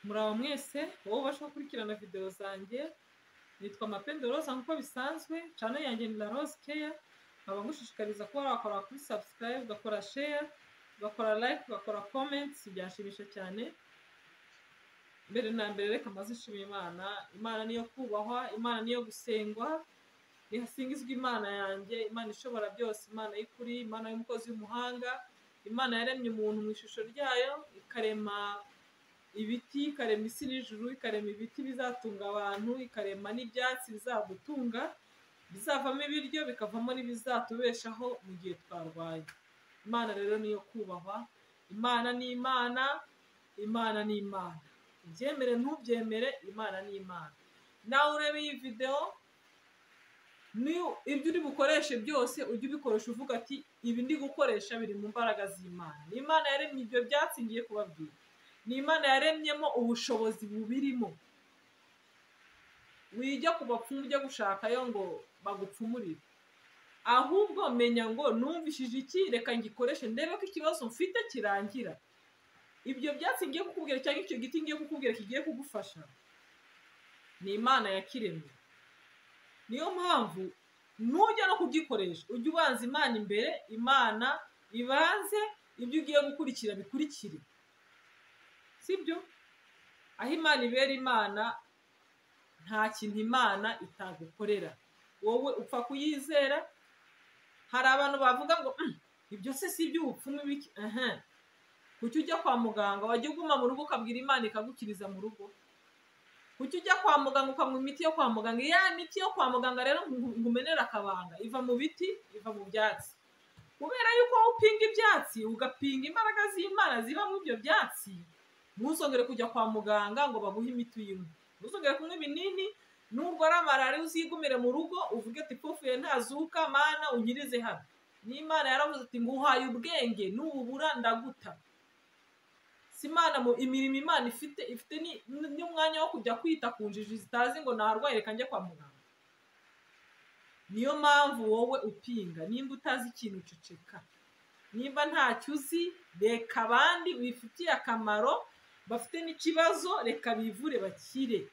muraba mwese wowe ubasha gukurikirana videwo zanjye nitwa mapende roza nk'uko bisanzwe cyane yanjye ni la rose keya nkaba ngushishikariza kuba wakora kuri subscribe ugakora share ugakora like ugakora comment byashimisha cyane mbere na mbere reka maze nshimira imana imana niyo kubahwa imana niyo gusengwa nihasingizwa imana yanjye imana ishobora byose imana y'ukuri imana y'umukozi w'umuhanga imana yaremye umuntu mu ishusho ryayo ikarema ibiti ikarema isi n'ijuru ikarema ibiti bizatunga abantu ikarema n'ibyatsi bizadutunga bizavamo ibiryo bikavamo n'ibizatubeshaho mu gihe twarwaye imana rero niyo kubahwa imana ni imana imana ni imana ubyemere ntubyemere imana ni imana nawe ureba iyi videwo ibyo uri bukoreshe byose ujye ubikoresha uvuga ati ibi ndi gukoresha biri mu mbaraga z'imana ni imana yaremye ibyo byatsi ngiye kubabwira ni imana yaremyemo ubushobozi bubirimo wijya ku bapfumu ujya gushakayo ngo bagupfumurire ahubwo menya ngo numvishije iki reka ngikoreshe ndebe ko ikibazo mfite kirangira ibyo byatsi ngiye kukubwira cyangwa icyo giti ngiye kukubwira kigiye kugufasha ni imana yakiremye niyo mpamvu nujya no kugikoresha ujye ubanza imana imbere imana ibanze ibyo ugiye gukurikira bikurikire sibyo aho imana ibera imana nta kintu imana itagukorera wowe upfa kuyizera hari abantu bavuga ngo ibyo se si iby'ubupfumu bike kuki ujya kwa muganga wajya uguma mu rugo ukabwira imana ikagukiriza mu rugo kuki ujya kwa muganga ukanywa imiti yo kwa muganga iya miti yo kwa muganga rero ngumenera akabanga iva mu biti iva mu byatsi kubera yuko wowe upinga ibyatsi ugapinga imbaraga z'imana ziba muri ibyo byatsi ntuzongere kujya kwa muganga ngo baguhe imiti uyinywe ntuzongere kunywa ibinini nubwo ari malariya uzigumire mu rugo uvuge ati pfufuye ntazuka mana unyirize hano n'imana yaravuze ati nguhaye ubwenge nububura ndaguta si imana imirimo imana ifite ifite n'umwanya wo kujya kwita ku njiji zitazi ngo ntarwaye reka njye kwa muganga niyo mpamvu wowe upinga nimba utazi ikintu uceceka nimba ntacyo uzi reka abandi bifitiye akamaro bafite n'ikibazo reka bivure bakire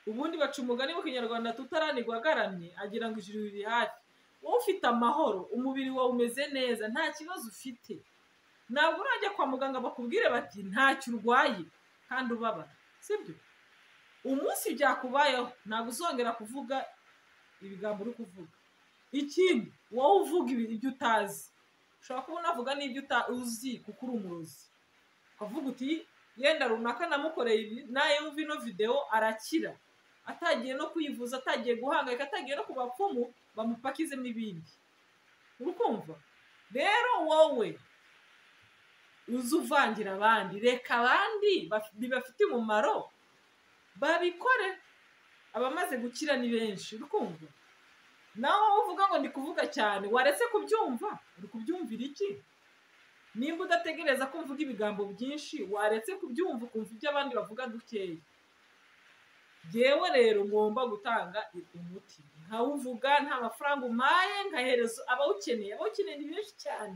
ubundi baca umugani mu kinyarwanda tutaranirwa agaramye agira ngo ijuru riri hafi wowe ufite amahoro umubiri wawe umeze neza nta kibazo ufite ntabwo urajya kwa muganga bakubwire bati ntacyo urwaye kandi ubabara sibyo umunsi byakubayeho ntabwo uzongera kuvuga ibigambo uri kuvuga ikindi wowe uvuga ibyo utazi ushobora kuba unavuga n'ibyo uzi kuko uri umurozi ukavuga uti yenda runaka namukoreye ibi nayumva ino videwo arakira atagiye no kuyivuza atagiye guhangayika atagiye no ku bapfumu bamupakizemo ibindi urukumva rero wowe uzi uvangira abandi reka abandi bibafite umumaro babikore abamaze gukira ni benshi urukumva nawe uvuga ngo ndi kuvuga cyane waretse kubyumva uri kubyumvira iki nimba udategereza ko mvuga ibigambo byinshi waretse kubyumva ukumva ibyo abandi bavuga dukeya yewe rero ngomba gutanga umuti nkawuvuga nta mafaranga umaye nkahereza abawukeneye abawukeneye ni benshi cyane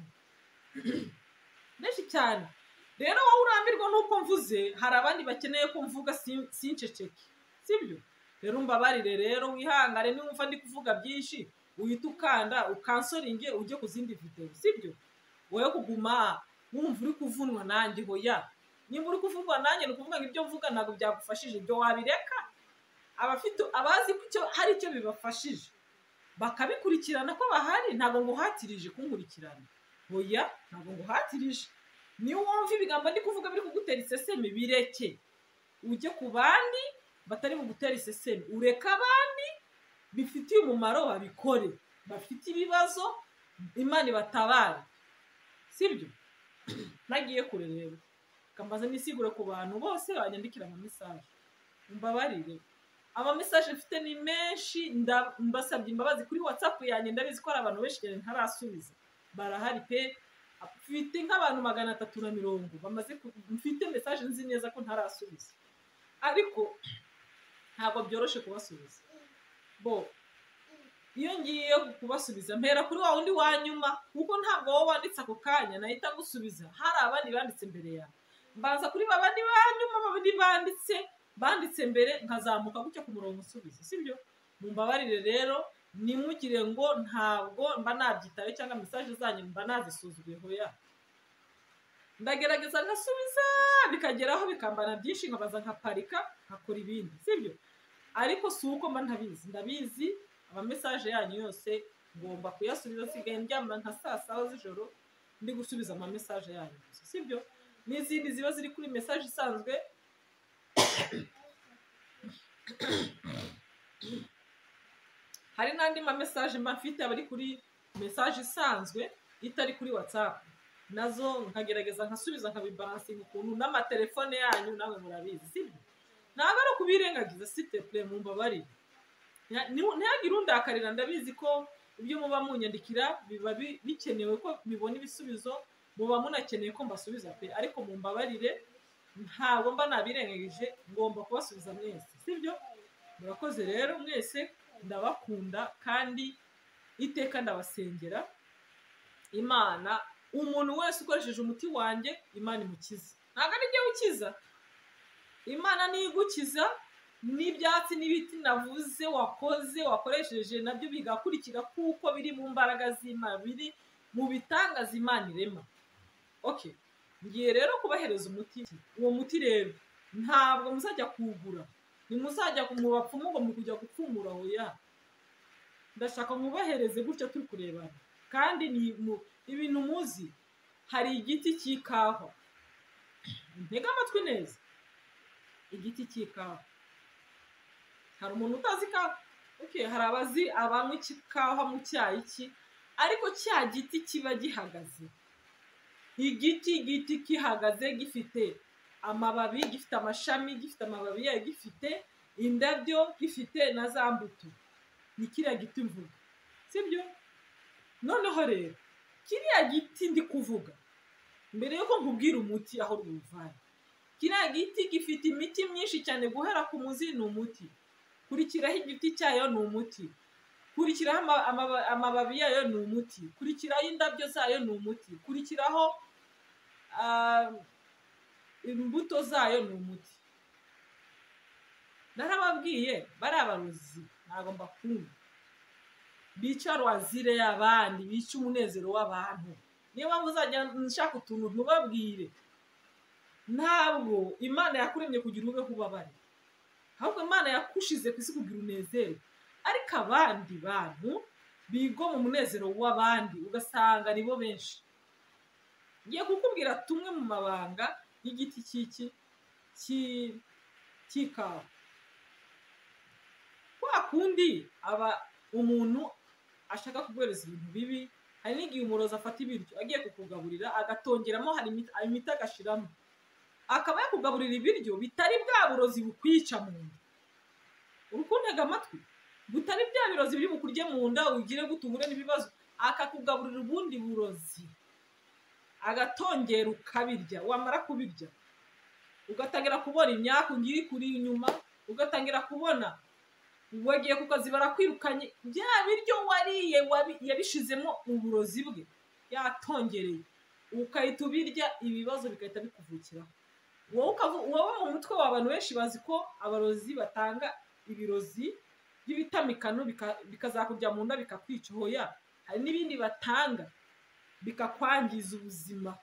benshi cyane rero wowe urambirwa n'uko mvuze hari abandi bakeneye ko mvuga sinceceke sibyo rero mbabarire rero wihangane niwumva ndi kuvuga byinshi uhita ukanda ukansoringe ujye ku zindi videwo sibyo wowe kuguma wumva uri kuvunwa nanjye hoya nimba uri kuvunwa nanjye ni ukuvuga ngo ibyo mvuga ntabwo byagufashije ibyo wabireka abafite abazi ko hari icyo bibafashije bakabikurikirana ko bahari ntabwo ngo uhatirije kunkurikirana hoya ntabwo ngo uhatirije niyo wumva ibigambo ndi kuvuga biri kugutera iseseme bireke ujye ku bandi batari bugutera iseseme ureke abandi bifitiye umumaro babikore bafite ibibazo imana ibatabare sibyo nagiye kure rero kambaza nisigure ku bantu bose banyandikira amamesaje mbabarire amamesaje mfite ni menshi mbasabye imbabazi kuri watsapu yanjye ndabizi ko hari abantu benshi cyane ntarasubiza barahari pe mfite nk'abantu magana atatu na mirongo bamaze mfite mesaje nzi neza ko ntarasubiza ariko ntabwo byoroshye kubasubiza bo iyo ngiye kubasubiza mpera kuri wa wundi wa nyuma kuko ntabwo wowe wanditse ako kanya nahita gusubiza hari abandi banditse imbere yawe mbanza kuri ba bandi ba nyuma babiri nturutse mbere nkazamuka gutya ku murongo usubiza sibyo mumbabarire rero nimugire ngo ntabwo mba nabyitaye cyangwa mesaje zanyu mba nazisuzuye hoya ndagerageza ngasubiza bikageraho bikambana byinshi nkabaza nkaparika nkakora ibindi sibyo ariko si uko mba ntabizi ndabizi amamesaje yanyu yose ngomba kuyasubiza nsigaye ndyama nka saa saba z'ijoro ndi gusubiza amamesaje yanyu gusa sibyo n'izindi ziba ziri kuri mesaje isanzwe hari n'andi mamesaje mba mfite aba ari kuri mesaje isanzwe itari kuri watsapu nazo nkagerageza nkasubiza nkabibaransinga ukuntu n'amatelefone yanyu nawe murabizi sibyo ntabwo ari ukubirengagiza sitepure mu mbabarire ntihagire undakarira ndabizi ko ibyo muba munyandikira biba bikenewe ko bibona ibisubizo muba munakeneye ko mbasubiza pe ariko mu mbabarire ntabwo mba nabirengagije ngomba kubasubiza mwese sibyo murakoze rero mwese ndabakunda kandi iteka ndabasengera imana umuntu wese ukoresheje umuti wanjye imana imukiza ntabwo ari njyewe ukiza imana niyo igukiza n'ibyatsi n'ibiti navuze wakoze wakoresheje nabyo bigakurikira kuko biri mu mbaraga z'imana biri mu bitangaza imana irema oke ngiye rero kubahereza umuti uwo muti rero ntabwo muzajya kuwugura ntimuzajya mu bapfumu ngo mukujya gupfumura aho ya ndashaka mubahereze gutya turi kurebana kandi ni ibintu muzi hari igiti cy'ikawa ntega amatwi neza igiti cy'ikawa hari umuntu utazi ikawa hari abazi abanywa ikawa mu cyayi ki ariko cya giti kiba gihagaze igiti igiti gihagaze gifite amababi gifite amashami gifite amababi yayo gifite indabyo gifite na za mbuto ni kiriya giti mvuga sibyo noneho rero kiriya giti ndi kuvuga mbere yuko nkubwira umuti aho rwuvanye kiriya giti gifite imiti myinshi cyane guhera ku muzi ni umuti kurikiraho igiti cyayo ni umuti kurikiraho amababi yayo ni umuti kurikiraho indabyo zayo ni umuti kurikiraho imbuto zayo ni umuti narababwiye bari abarozi ntabwo mbakunda bica ruwazire y'abandi bica umunezero w'abantu niyo mpamvu uzajya nshaka utuntu ntubabwire ntabwo imana yakuremye kugira ube ubabare ahubwo imana yakushize ku isi kugira unezero ariko abandi bantu bigo mu munezero w'abandi ugasanga nibo benshi ngiye kukubwira tumwe mu mabanga y'igiti cy'iki cy'ikawa kwa kundi aba umuntu ashaka kuguhereza ibintu bibi hari n'igihe umurozi afata ibiryo agiye kukugaburira agatongeramo hari imiti agashiramo akaba yakugaburira ibiryo bitari bwa burozi bukwica mu nda uri kuntega amatwi butari bya birozi biri bukurye mu nda ugire guta uhure n'ibibazo akakugaburira ubundi burozi agatongera ukabirya wamara kubirya ugatangira kubona imyaka ngiye kuri inyuma ugatangira kubona wagiye ku kazi barakwirukanye bya biryo wariye yabishizemo uburozi bwe yatongereye ugahita ubirya ibibazo bigahita bikuvukiraho wowe mu mutwe w'abantu benshi bazi ko abarozi batanga ibirozi by'ibitamikano bikazakujya mu nda bikakwica hoya hari n'ibindi batanga bikakwangiza ubuzima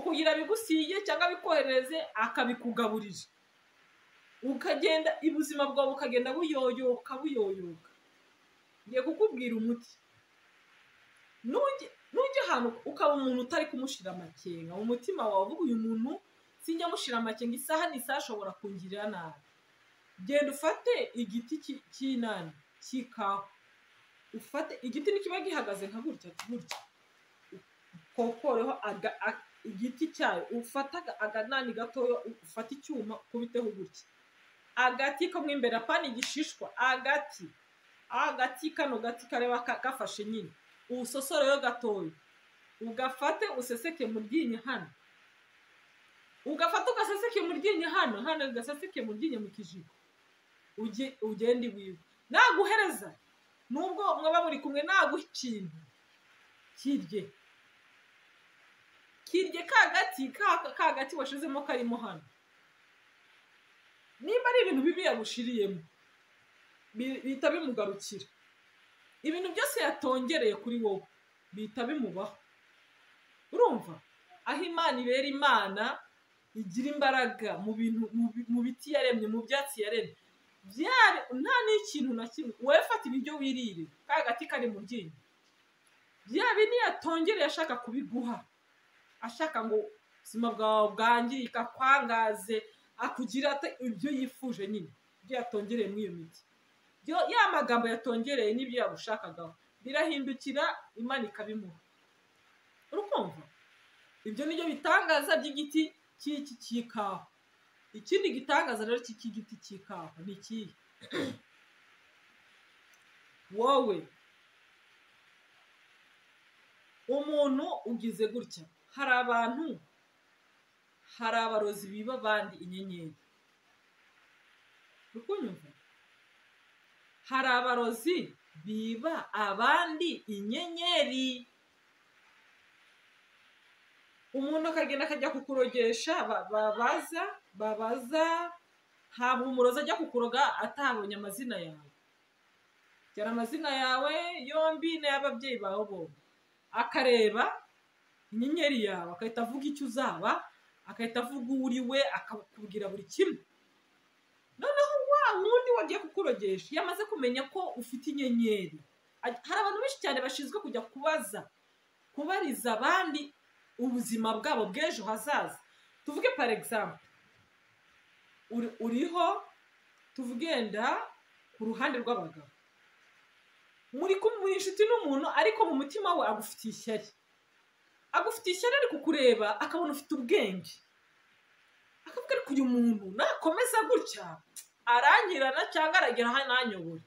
kugira bigusiye cyangwa bikohereze akabikugaburira ukagenda ubuzima bwawe bukagenda buyoyoka buyoyoka ngiye kukubwira umuti nujya ahantu ukaba umuntu utari kumushira amakenga mu mutima wawe uvuga uyu muntu sinjya amushira amakenga isaha n'isaha ashobora kungirira nabi genda ufate igiti cy'inani cy'ikawa ufate igiti nikiba gihagaze nka gutya gutya ukokoreho igiti cyayo ufata aganani gatoya ufate icyuma ukubiteho gutya agati kamwe imbere apana igishishwa agati agati kano gati kareba gafashe nyine uwusosoreho gatoya ugafate useseke mu ryinyo hano ugafata ugaseseke mu ryinyo hano hano ugaseseke mu ryinyo mu kijigo ugende iwiwe naguhereza nubwo mwaba muri kumwe naguha ikintu kirye kirye ka gati ka gati washyizemo karimo hano nimba ari ibintu bibi yabushiriyemo bi- bihita bimugarukira ibintu byose yatongereye kuri wowe bihita bimubaho urumva aho imana ibera imana igira imbaraga mu bintu mu bi- mu biti yaremye mu byatsi yaremye byari nta n'ikintu na kimwe wowe fata ibiryo wirire ka gati kari mu ryinyo bya bindi yatongereye ashaka kubiguha ashaka ngo ubuzima bwawe bwangirika kwangaze akugira ate- ibyo yifuje nyine ibyo yatongereye muri iyo miti Byo- ya magambo yatongereye n'ibyo yagushakagaho birahindukira imana ikabimuha urukumva ibyo ni byo bitangaza by'igiti cy'iki cy'ikawa ikindi gitangaza rero cy'iki giti cy'ikawa ni ikihe wowe umuntu ugize gutya hari abantu hari abarozi biba abandi inyenyeri uri kunyumva hari abarozi biba abandi inyenyeri umuntu akagenda akajya kukurogesha ba- babaza babaza ntabwo umurozi ajya kukuroga atabonye amazina yawe gera amazina yawe yombi n'ay'ababyeyi bawe bombi akareba inyenyeri yawe agahita avuga icyo uzaba agahita avuga uwo uri we akakubwira buri kimwe noneho wa wundi wagiye kukurogesha iyo amaze kumenya ko ufite inyenyeri aj- hari abantu benshi cyane bashinzwe kujya kubaza kubariza abandi ubuzima bwabo bw'ejo hazaza tuvuge par exemple uri- uriho tuvugenda ku ruhande rw'abagabo muri kumwe muri inshuti n'umuntu ariko mu mutima we agufitiye ishyari agufitiye ishyari ari kukureba akabona ufite ubwenge akavuga ariko uyu muntu nakomeza gutya aranyirana cyangwa aragera aho ananyobora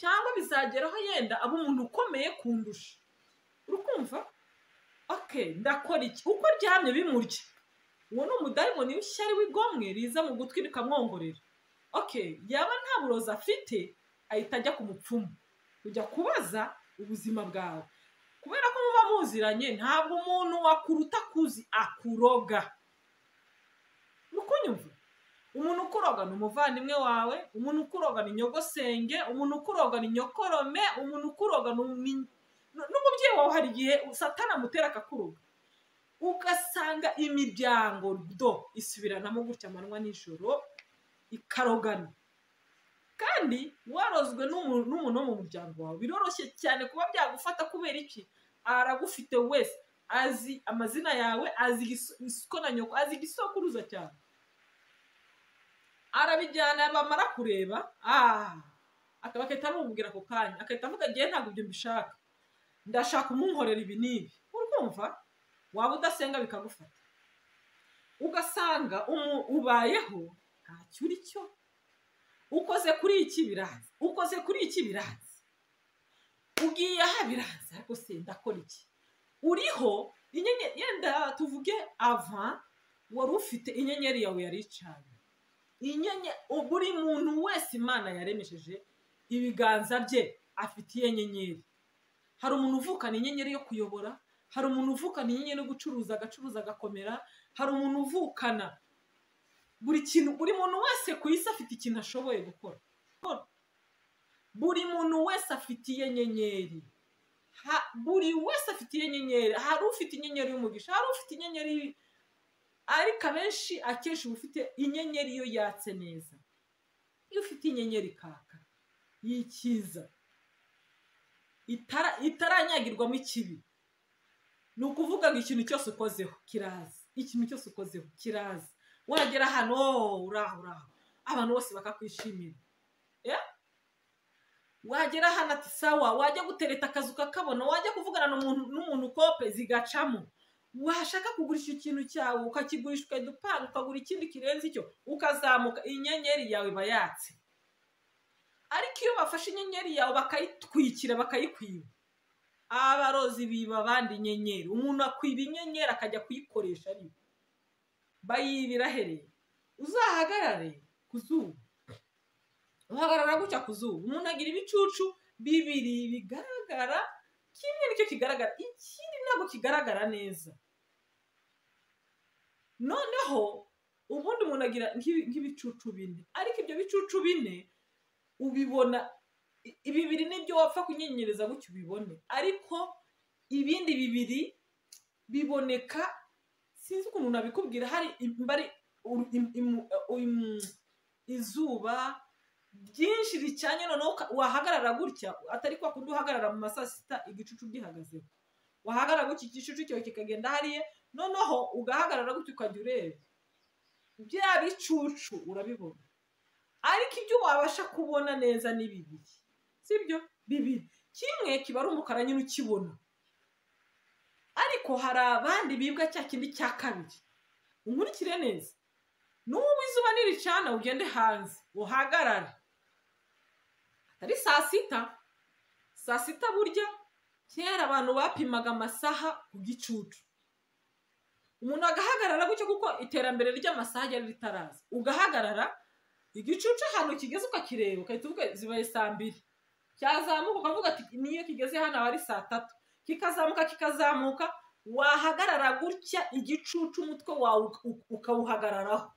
cyangwa bizageraho yenda aba umuntu ukomeye kundusha urukumva okay ndakora iki uko aryamye bimurya uwo ni umudayimoni w'ishyari w'igomwe riza mu gutwi rikamwongorera okay yaba nta burozi afite ahita ajya ku mupfumu ujya kubaza ubuzima bwawe kubera ko muba muziranye ntabwo umuntu wakuruta kuzi akuroga ukunyumva umuntu ukuroga ni umuvandimwe wawe umuntu ukuroga ni nyogosenge umuntu ukuroga ni nyokorome umuntu ukuroga ni umi- n- n'umubyeyi wawe hari igihe satana amutera akakuroga ugasanga imiryango do isubiranamo gutya amanywa n'ijoro ikarogana kandi warozwe n'umu- n'umuntu wo mu muryango wawe biroroshye cyane kuba byagufata kubera iki aragufite wese azi amazina yawe azi igis- isuko na nyoko azi igisokuruza cyane arabijyana bamara kureba ah, akaba akahita amubwira ako kanya akahita avuga ngewe ntabwo ibyo mbishaka ndashaka umunkorera ibi n'ibi urumva waba udasenga bikagufata ugasanga umu- ubayeho nta cyo uri cyo ukoze kuri iki biraza ukoze kuri iki biraza ugiye aha biraza ariko se ndakora iki uriho inyenyeri yenda tuvuge ava wari ufite inyenyeri yawe yari icanye inyenye buri muntu wese imana yaremesheje ibiganza bye afite iyo nyenyeri hari umuntu uvukana inyenyeri yo kuyobora hari umuntu uvukana inyenyeri yo gucuruza agacuruza agakomera hari umuntu uvukana buri kintu buri muntu wese ku isi afite ikintu ashoboye gukora buri muntu wese afite iyo nyenyeri Ha- buri wese afite iyo nyenyeri hari ufite inyenyeri y'umugisha hari ufite inyenyeri ariko abenshi akenshi uba ufite inyenyeri iyo yatse neza iyo ufite inyenyeri kaka y'ikiza itara- itaranyagirwamo ikibi ni ukuvuga ngo ikintu cyose ukozeho kiraza ikintu cyose ukozeho kiraza wagera ahantu oh, uraho uraho abantu bose bakakwishimira wagera hano ati sawa wajya gutereta akazu ukakabona wajya kuvugana n'umuntu- n'umuntu kope zigacamo washaka kugurisha ikintu cyawe ukakigurisha ukajya upanga ukagura ikindi kirenze icyo ukazamuka inyenyeri yawe iba yatse ariko iyo bafashe inyenyeri yawe bakayitwikira bakayikwiba abarozi biba abandi inyenyeri umuntu akwiba inyenyeri akajya kuyikoresha ari we. bayibira hereye uzahagarare ku zuba uhagarara gutya ku zuba umuntu agira ibicucu bibiri bigaragara kimwe nicyo kigaragara ikindi ntabwo kigaragara neza noneho ubundi umuntu agira nk'ibi- nk'ibicucu bine ariko ibyo bicucu bine ubibona i- bibiri nibyo wapfa kunyinyiriza gutyo ubibone ariko ibindi bibiri biboneka sinzi ukuntu nabikubwira hari imba ari uru- im- imu- uh, im- izuba byinshi ricanye noneho uka- wahagarara gutya atari kwa kundi uhagarara mu ma saa sita igicucu gihagazeho wahagarara gutya igicucu cyawe kikagenda hariya noneho ugahagarara gutya ukajya ureba bya bicucu urabibona ariko ibyo wabasha kubona neza ni bibiri sibyo bibiri kimwe kiba ari umukara nyine ukibona ariko hari abandi bibwa cya kindi cya kabiri unkurikire neza n'ubu izuba niricana ugende hanze uhagarare atari saa sita saa sita burya kera abantu bapimaga amasaha ku gicucu umuntu agahagarara gutyo kuko iterambere ry'amasaha ryari ritaraza ugahagarara igicucu ahantu kigeze ukakireba ugahita uvuga zibaye saa mbiri cyazamuka ukavuga ati niyo kigeze hano aba ari saa tatu kikazamuka kikazamuka wahagarara gutya igicucu umutwe wawe uka- uka- ukawuhagararaho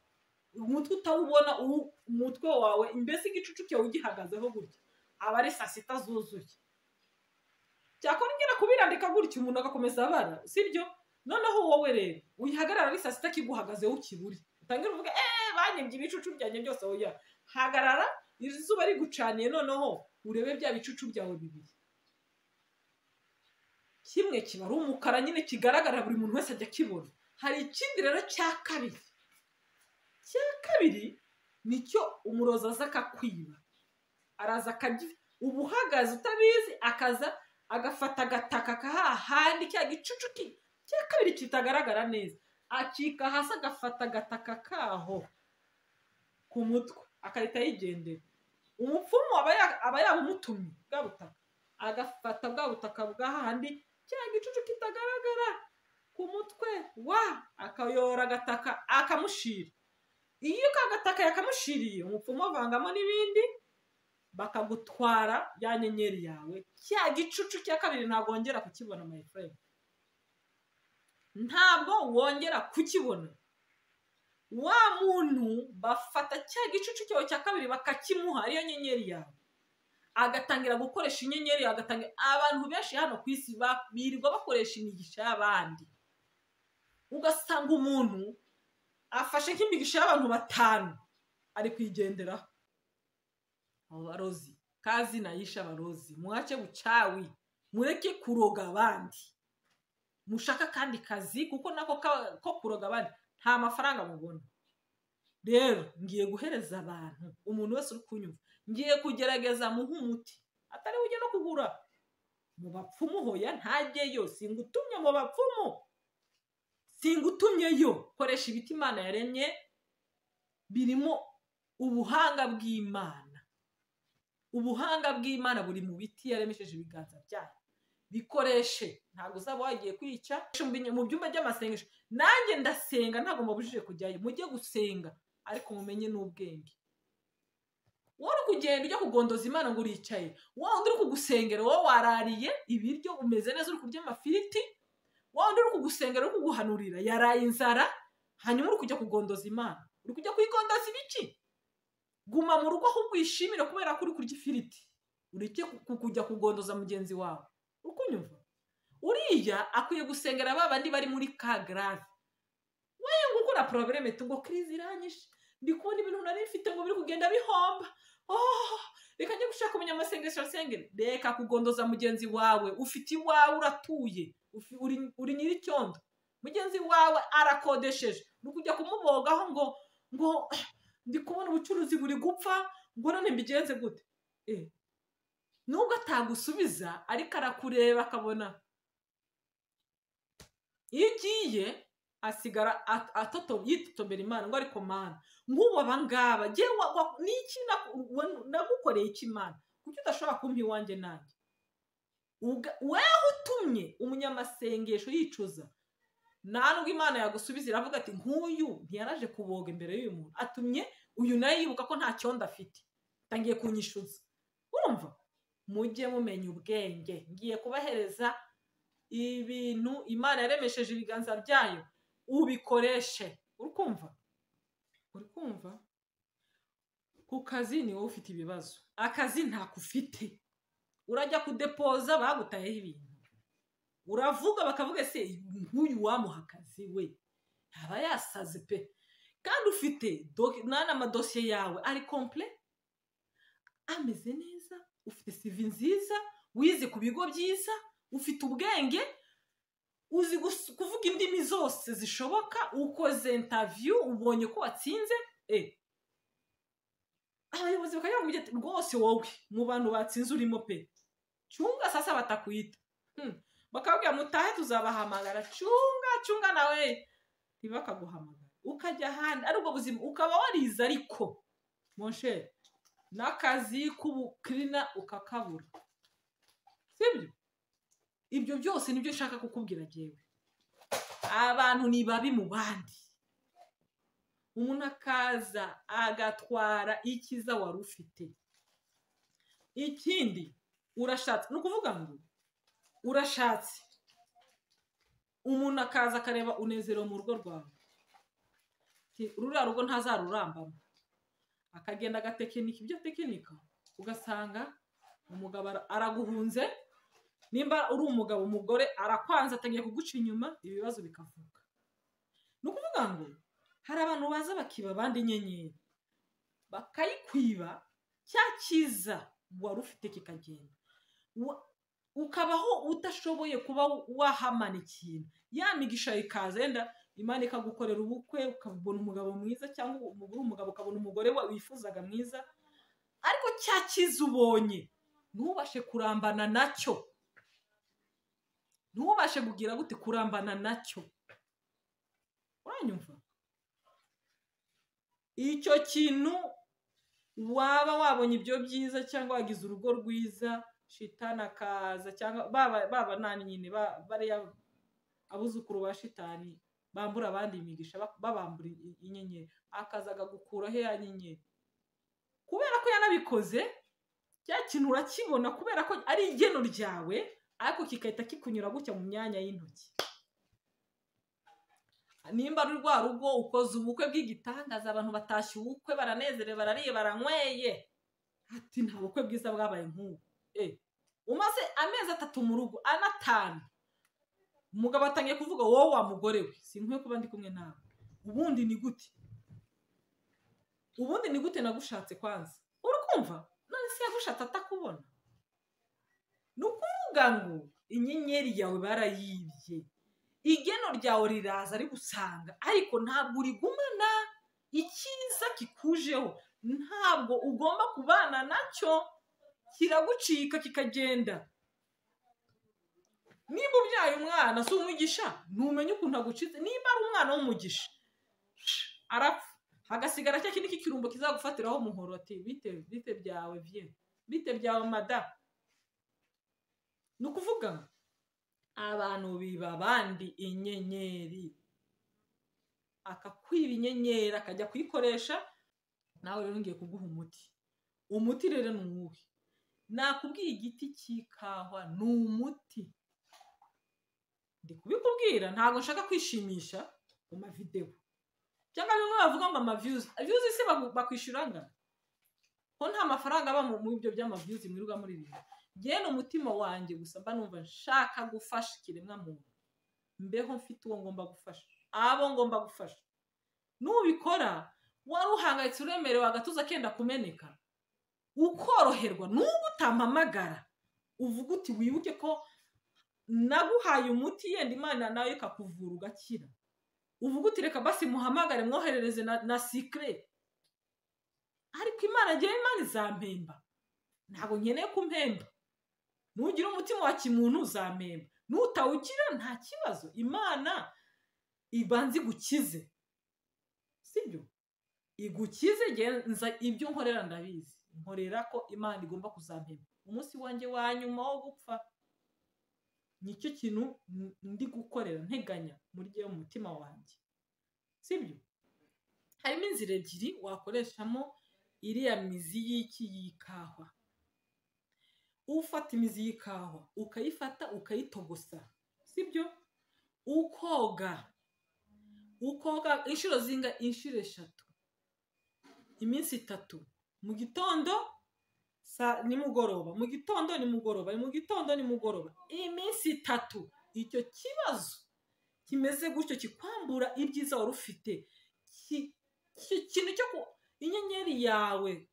umutwe utawubona uwu- umutwe wawe mbese igicucu cyawe ugihagazeho gutya aba ari saa sita zuzuye cyakora ngera kubirandika gutya umuntu agakomeza abara sibyo noneho wowe rero wihagarara ari saa sita kiguhagazeho ukibure utangire uvuge eee banyebye ibicucu byanjye byose oya hagarara izuba rigucaniye noneho urebe bya bicucu byawe bibiri kimwe kiba ari umukara nyine kigaragara buri muntu wese ajya akibona hari ikindi rero cya kabiri cya kabiri nicyo umurozi aza akakwiba araza akagi uba uhagaze utabizi akaza agafata agataka kahahandi cya gicucu ki cya kabiri kitagaragara neza acika hasi agafata agataka kaho ku mutwe agahita yigendera umupfumu aba ya- aba yabumutumye bwa butaka agafata bwa butaka bw'ahandi cya gicucu kitagaragara ku mutwe wa akayora agataka akamushira iyo ka gataka yakamushiriye umupfumu avangamo n'ibindi bakagutwara ya nyenyeri yawe cya gicucu cya kabiri ntagongera kukibona my friend ntabwo wongera kukibona wa muntu bafata cya gicucu cyawe cya kabiri bakakimuha ariyo nyenyeri yawe agatangira gukoresha inyenyeri agatangira abantu benshi hano ku isi ba- birirwa bakoresha imigisha y'abandi ugasanga umuntu afashe nk'imigisha y'abantu batanu ari kuyigenderaho abo barozi kazi nayishe abarozi mwace bucawi mureke kuroga abandi mushaka akandi kazi kuko nako ka- ko kuroga abandi nta mafaranga mubona rero ngiye guhereza abantu umuntu wese uri kunyumva ngiye kugerageza muhe umuti atari ujye no kugura mu bapfumu hoya ntajyeyo singutumye mu bapfumu singutumyeyo koresha ibiti imana yaremye birimo ubuhanga bw'imana ubuhanga bw'imana buri mu biti yaremesheje ibiganza byayo bikoreshe ntabwo uzaba wagiye kwica mu binye- mu byumba by'amasengesho nanjye ndasenga ntabwo mubujije kujyayo mujye gusenga ariko mumenye n'ubwenge wowe uri kugenda ujya kugondoza imana ngo uricaye wa wundi uri kugusengera wowe warariye ibiryo umeze neza uri kurya amafiriti wa wundi uri kugusengera uri kuguhanurira yaraye inzara hanyuma uri kujya kugondoza imana uri kujya kuyigondoza ibiki guma mu rugo ahubwo uyishimire kubera ko uri kurya ifiriti ureke ku- ku- kujya kugondoza mugenzi wawe uko unyumva uriya akwiye gusengera ba bandi bari muri ka garave wowe nguko na porobereme tu ngo kirizi iranyishe ndi kubona ibintu nari mfite ngo biri kugenda bihomba Oh, reka njye gushaka umunyamasengesho asengere reka kugondoza mugenzi wawe ufite iwawe uratuye ufi- uri- uri nyir'icyondo mugenzi wawe arakodesheje ni ukujya kumubogaho ngo ngo "Ah, ndi kubona ubucuruzi buri gupfa ngo none mbigenze gute Eh, nubwo atagusubiza ariko arakureba akabona iyo ugiye asigara at- atoto- yitotombera imana ngo ariko mana nk'ubu abangaba ngewe wa- wa- ni iki na- wa- nagukoreye iki imana kuki udashobora kumpa iwanjye nanjye Uga- weho utumye umunyamasengesho yicuza nta nubwo imana yagusubiza iravuga ati nk'uyu ntiyaraje kuboga imbere y'uyu muntu atumye uyu nawe yibuka ko nta cyondo afite atangiye kunyishuza urumva mujye mumenya ubwenge ngiye kubahereza ibintu imana yaremesheje ibiganza byayo ubikoreshe uri kumva uri kumva ku kazi ni wowe ufite ibibazo akazi ntako ufite urajya kudepoza bagutayeho ibintu uravuga bakavuga se nk'uyu wamuha akazi we ntaba yasaze pe kandi ufite n'amadosiye yawe ari kompure ameze neza ufite sivi nziza wize ku bigo byiza ufite ubwenge uzi gus- kuvuga indimi zose zishoboka ukoze intaviyu ubonye ko watsinze eh abayobozi bakayakubwira ati rwose wowe mu bantu batsinze urimo pe cyunga sasa batakwita Hmm. bakabwira mutahe tuzabahamagara cyunga cyunga nawe ntibakaguhamagara ukajya ahandi ari ubwo buzima ukaba warize ariko monshe n'akazi k'ubukirina ukakabura sibyo ibyo byose nibyo nshaka kukubwira jyewe abantu ni babi mu bandi umuntu akaza agatwara ikiza wari ufite ikindi urashatse ni ukuvuga ngo urashatse umuntu akaza akareba unezero mu rugo rwawe Ti- ruriya rugo ntazarurambamo akagenda agatekinika ibyo tekinika ugasanga umugabo ara- araguhunze nimba uri umugabo umugore arakwanza atangiye kuguca inyuma ibibazo bikavuka ni ukuvuga ngo hari abantu baza bakiba abandi inyenyeri bakayikwiba cya cyiza wari ufite kikagenda Wa- ukabaho udashoboye kuba wahamana ikintu ya migisha ikaza yenda imana ikagukorera ubukwe ukabona umugabo mwiza cyangwa umugore umugabo ukabona umugore wa- wifuzaga mwiza ariko cya cyiza ubonye ntubashe kurambana nacyo ntubashe kugira gute kurambana nacyo uranyumva icyo kintu waba wabonye ibyo byiza cyangwa wagize urugo rwiza shitani akaza cyangwa baba baba nani nyine ba- bariya abuzukuru ba shitani bambura abandi imigisha ba- babambura i- inyenyeri akaza agakuraho ya nyenyeri kubera ko yanabikoze cya kintu urakibona kubera ko ari igeno ryawe ariko kigahita kikunyura gutya mu myanya y'intoki nimba ari rwa rugo ukoze ubukwe bw'igitangaza abantu batashye ubukwe baranezerewe barariye baranyweye ati nta bukwe bwiza bwabaye nk'ubu e umaze amezi atatu mu rugo anatanu umugabo atangiye kuvuga wowe wa mugore we sinkwiye kuba ndi kumwe nawe ubundi ni gute ubundi ni gute nagushatse kwanza urukumva none se yagushatse atakubona ni ukuvuga ngo inyenyeri yawe barayibye igeno ryawe riraza rigusanga ariko ntabwo urigumana icyiza kikujeho ntabwo ugomba kubana nacyo kiragucika kikagenda niba ubyaye umwana si umugisha ntumenye ukuntu agucitse niba ari umwana w'umugisha arapfa hagasigara cya kindi k'ikirumbo kizagufatiraho umuhoro ati bite bite byawe bye bite byawe madamu ni ukuvuga ngo abantu biba abandi inyenyeri akakwiba inyenyeri akajya kuyikoresha nawe rero ngiye kuguha umuti umuti rero ni uwuhe nakubwiye igiti cy'ikawa ni umuti ndi kubikubwira ntabwo nshaka kwishimisha mu mavidewo cyangwa bimwe bavuga ngo amaviyuzi viyuzi se bagu- bakwishyura angana ko nta mafaranga aba mu mu byo by'amaviyuzi mwirirwa muri bibiri genda umutima wanjye gusa mba numva nshaka gufasha ikiremwa muntu mbeho mfite uwo ngomba gufasha abo ngomba gufasha nubikora wari uhangayitse uremerewe agatuza kenda kumeneka ukoroherwa n'ubu utampamagara uvuga uti wibuke ko naguhaye umuti yenda imana nawe ikakuvura ugakira uvuga uti reka basi muhamagare mwoherereze na, na sikire ariko imana agiye imana izampemba ntabwo nkeneye kumpemba nugira umutima wa kimuntu uzampemba nutawugira nta kibazo imana ibanza igukize sibyo igukize genza ibyo nkorera ndabizi nkorera ko imana igomba kuzampemba umunsi wanjye wa nyuma wo gupfa nicyo kintu n- ndi gukorera nteganya muri gihe umutima wanjye sibyo harimo inzira ebyiri wakoreshamo iriya mizi y'iki y'ikawa ufata imizi y'ikawa ukayifata ukayitogosa sibyo ukoga ukoga inshuro zinga inshuro eshatu iminsi itatu mu gitondo sa- nimugoroba mu gitondo nimugoroba mu gitondo nimugoroba iminsi itatu icyo kibazo kimeze gutyo kikwambura ibyiza wari ufite Ki- ki- ikintu cyo ku inyenyeri yawe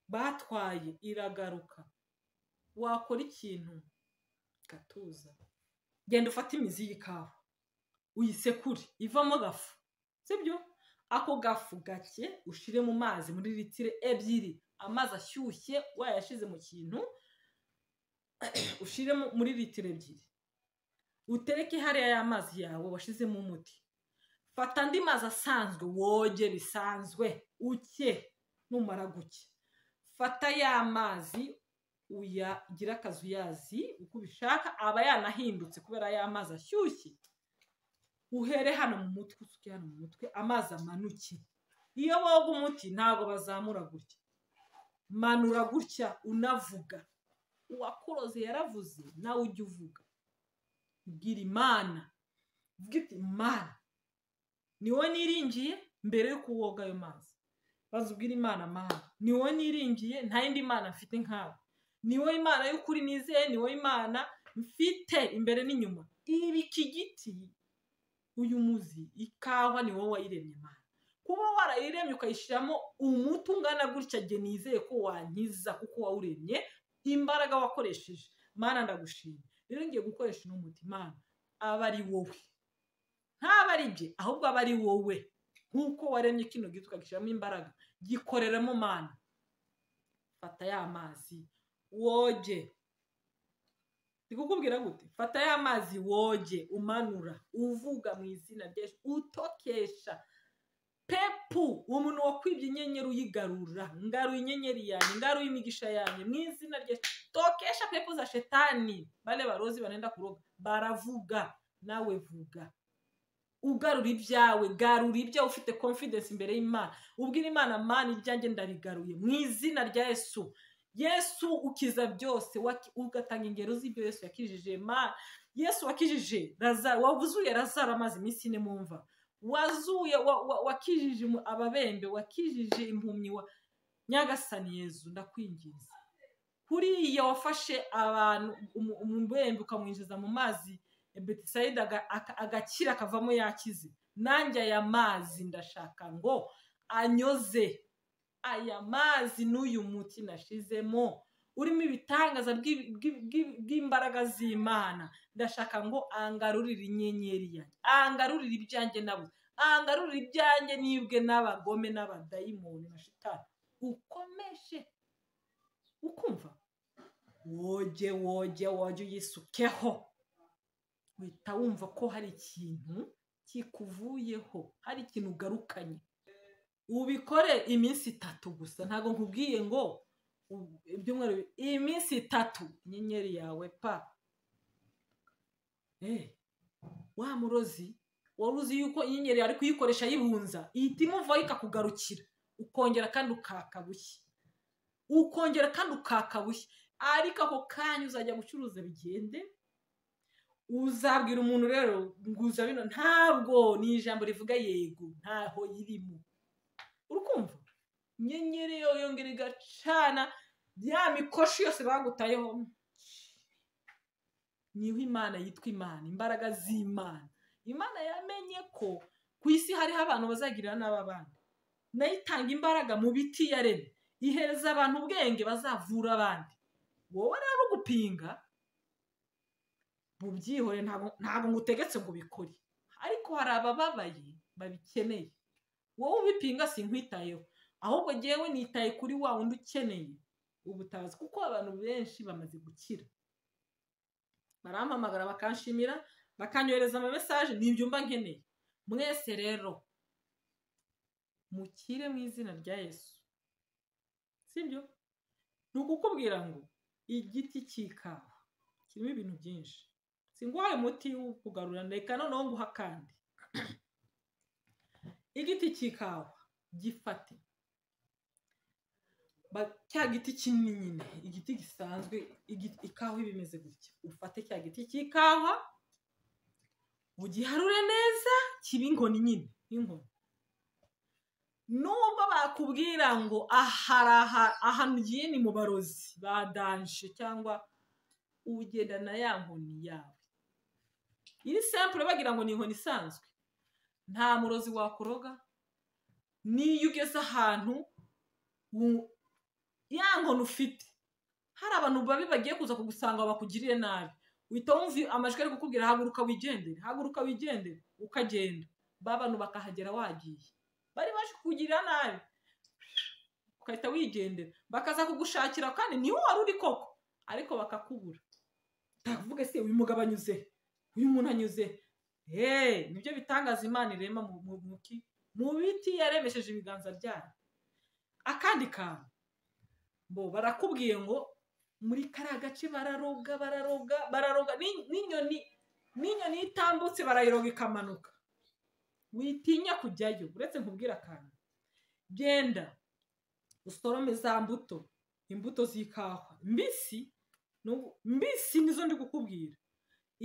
batwaye iragaruka wakora ikintu gatuza genda ufate imizi y'ikawa uyisekure ivamo gafu sibyo ako gafu gake ushire mu mazi muri litiro ebyiri amazi ashyushye wayashyize mu kintu ushire mu- muri litiro ebyiri utereke hariya ya mazi yawe washyizemo umuti fata andi mazi asanzwe woge bisanzwe uke numara guke fata ya mazi uyagira akazuyazi uko ubishaka aba yanahindutse kubera ya mazi ashyushye uhere hano mu mutwe usuke hano mu mutwe amazi amanuke iyo boga umuti ntabwo bazamura gutya manura gutya unavuga uwakuroze yaravuze nawe ujya uvuga bwira imana uvuga iti imana ni wowe niringiye mbere yo kuwoga ayo mazi baza ubwira imana mana ni wowe niringiye nta yindi mana mfite nkawe ni wowe imana y'ukuri nizeye ni wowe imana mfite imbere n'inyuma ibi iki giti uyu muzi ikawa ni wowe wayiremye imana kuba warayiremye ukayishyiramo umuti ungana gutya jye nizeye ko wankiza kuko wawuremye imbaraga wakoresheje mana ndagushima rero ngiye gukoresha uno muti mana aba ari wowe ntaba ari jye ahubwo aba ari wowe nk'uko waremye kino giti ukagishyiramo imbaraga gikoreramo mana fata ya mazi woge ndi kukubwira gute fata ya mazi woge umanura uvuga mu izina rya Yesu, utokesha pepu umuntu wakwibye inyenyeri uyigarura ngaruye inyenyeri yanjye ngaruye imigisha yanjye mu izina rya Yesu. tokesha pepu za shetani bane barozi banenda kuroga baravuga nawe vuga ugarura ibyawe garura ibyo ufite confidence imbere y'imana ubwira imana mana ibyanjye ndabigaruye mu izina rya yesu yesu ukiza byose waki- ugatanga ingero z'ibyo yesu yakijije ma yesu wakijije lazaro wavuzuye lazaro amaze iminsi ine mu mva wazuye wa- wa- wakijije umu- ababembe wakijije impumyi wa nyagasani yezu ndakwinginze kuriya wafashe abantu umu- umubembe ukamwinjiza mu mazi betisayida aga- aka- agakira akavamo yakize nanjye aya mazi ndashaka ngo anyoze aya mazi n'uyu muti nashizemo urimo ibitangaza bw'i- bw'i- bw'i- bw'imbaraga z'imana ndashaka ngo angarurire inyenyeri yanjye angarurire ibyanjye nabuze angarurire ibyanjye nibwe n'abagome n'abadayimoni na shitani ukomeshe ukumva woge woge woge uyisukeho uhita wumva ko hari ikintu kikuvuyeho hari ikintu ugarukanye ubikore iminsi itatu gusa ntabwo nkubwiye ngo u- ibyumweru bi- iminsi itatu inyenyeri yawe pa Eh, wa murozi wari uzi yuko inyenyeri ari kuyikoresha ayibunza ihita imuvaho ikakugarukira ukongera kandi ukaka bushya ukongera kandi ukaka bushya ariko ako kanya uzajya gucuruza bigende uzabwira umuntu rero nguza bino ntabwo ni ijambo rivuga yego ntaho irimo urukumva inyenyeri yo yongera igacana ya mikoshi yose bagutayeho niho imana yitwa imana imbaraga z'imana imana yamenye ko ku isi hariho abantu bazagirira n'aba bandi nayo itanga imbaraga mu biti yaremye ihereza abantu ubwenge bazavura abandi wowe rero ugupinga bubyihore ntabwo ntabwo ngutegetse ngo ubikore ariko hari abababaye babikeneye wowe ubipinga sinkwitayeho ahubwo ngewe nitaye kuri wa wundi ukeneye ubutabazi kuko abantu benshi bamaze gukira barampamagara bakanshimira bakanyohereza amamesaje ntibyumva nkeneye mwese rero mukire mu izina rya yesu sibyo ni ukukubwira ngo igiti cy'ikawa kirimo ibintu byinshi singuhaye umuti wo kugarura reka noneho nguha akandi igiti cy'ikawa gifate Ba- cya giti kinini nyine igiti gisanzwe igi- ikawa iba imeze gutya ufate cya giti cy'ikawa ugiharure neza kibe inkoni nyine nk'inkoni nubwo bakubwira ngo aha aha ngiye ni mu barozi badanje cyangwa ugenda na ya nkoni yawe iri sempure bagira ngo ni inkoni isanzwe nta murozi wakoroga niyo ugeze ahantu wu- ya nkoni ufite hari abantu babi bagiye kuza kugusanga bakugirire nabi uhita wumva amajwi ari kukubwira haguruka wigendere haguruka wigendere ukagenda ba bantu bakahagera wagiye bari baje kukugirira nabi ukahita wigendera bakaza kugushakira kandi niho wari uri koko ariko bakakubura ndavuga se uyu mugabo anyuze uyu muntu anyuze eee nibyo bitangaza imana irema mu mu- mu ki- mu biti yaremesheje ibiganza byayo akandi kantu bo barakubwiye ngo muri kariya gace bararoga bararoga bararoga Ni- n'inyoni n'inyoni iyo itambutse barayiroga ikamanuka witinya kujyayo uretse nkubwira akantu genda usorome za mbuto imbuto z'ikawa mbisi n'ubu- mbisi nizo ndi kukubwira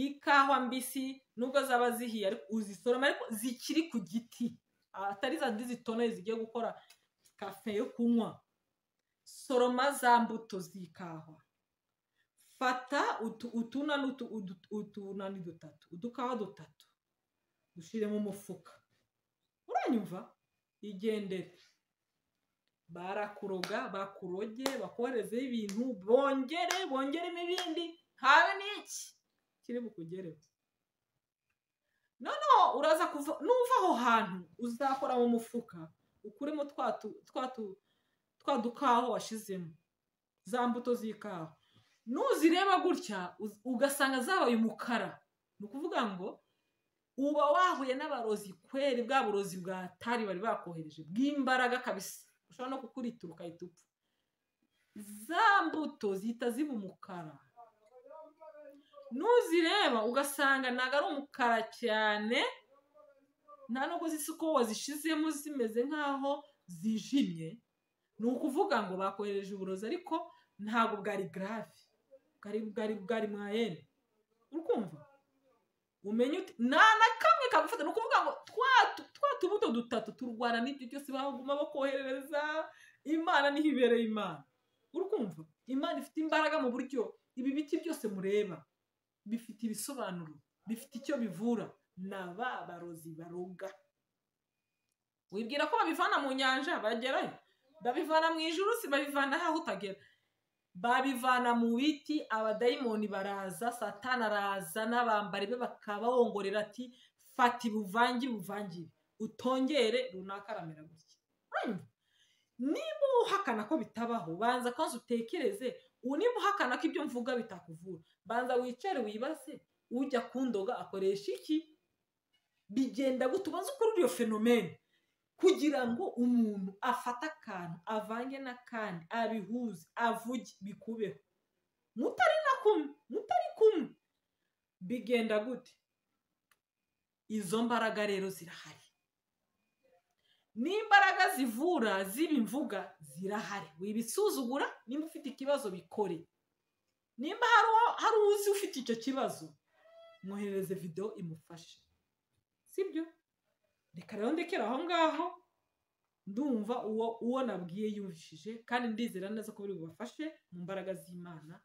ikawa mbisi nubwo zaba zihiye ariko uzisoroma ariko zikiri ku giti atari za ndi zitonoye zigiye gukora kafe yo kunywa soroma za mbuto z'ikawa fata utu- utuna n'utu- udu- utunani dutatu udukawa dutatu dushyire mu mufuka uranyumva igendere barakuroga bakuroge bakoherezeho ibintu bongere bongeremo ibindi habe n'iki kiri bukugereho noneho uraza kuva n'uva aho hantu uzakora mu mufuka ukuremo twa tu- twa tu- twa dukawa washyizemo za mbuto z'ikawa nuzireba gutya uz- ugasanga zabaye umukara ni ukuvuga ngo uba wahuye n'abarozi kweri bwa burozi bwa tari bari bakohereje bw'imbaraga kabisa ushobora no kukuritura ukahita upfa za mbuto zihita ziba umukara nuzireba ugasanga ntabwo ari umukara cyane nta nubwo zisa uko wazishizemo zimeze nk'aho zijimye ni ukuvuga ngo bakohereje uburozi ariko ntabwo bwari garave bwari bwari bwari mwayene uri kumva umenye uti nta na kamwe kagufata ni ukuvuga ngo twa tu- twa tubuto dutatu turwana n'ibyo byose baguma bakoherereza imana niho ibereye imana uri kumva imana ifite imbaraga mu buryo ibi biti byose mureba bifite ibisobanuro bifite icyo bivura ni aba barozi baroga wibwira ko babivana mu nyanja bagerayo babivana mu ijuru si babivana aho utagera babivana mu biti abadayimoni baraza satana araza n'abambari be bakabawongorera ati fata ibuvangi buvangire utongere runaka aramera gutya Urumva? niba uhakana ko bitabaho banza kwanza utekereze ubu niba uhakana ko ibyo mvuga bitakuvura banza wicare wibaze ujya kundoga akoresha iki bigenda gute ubanze ukurura iyo fenomene kugira ngo umuntu afate akantu avange n'akandi abihuze avuge bikubeho mutari na kumwe mutari kumwe bigenda gute izo mbaraga rero zirahari n'imbaraga zivura z'ibimvuga zirahari wibisuzugura nimba ufite ikibazo bikore nimba hari uwo- hari uzi ufite icyo kibazo mwoherereze videwo imufashe sibyo reka rero ndekera aho ngaho ndumva uwo uwo nabwiye yumvishije kandi ndizera neza ko buri bubafashe mu mbaraga z'imana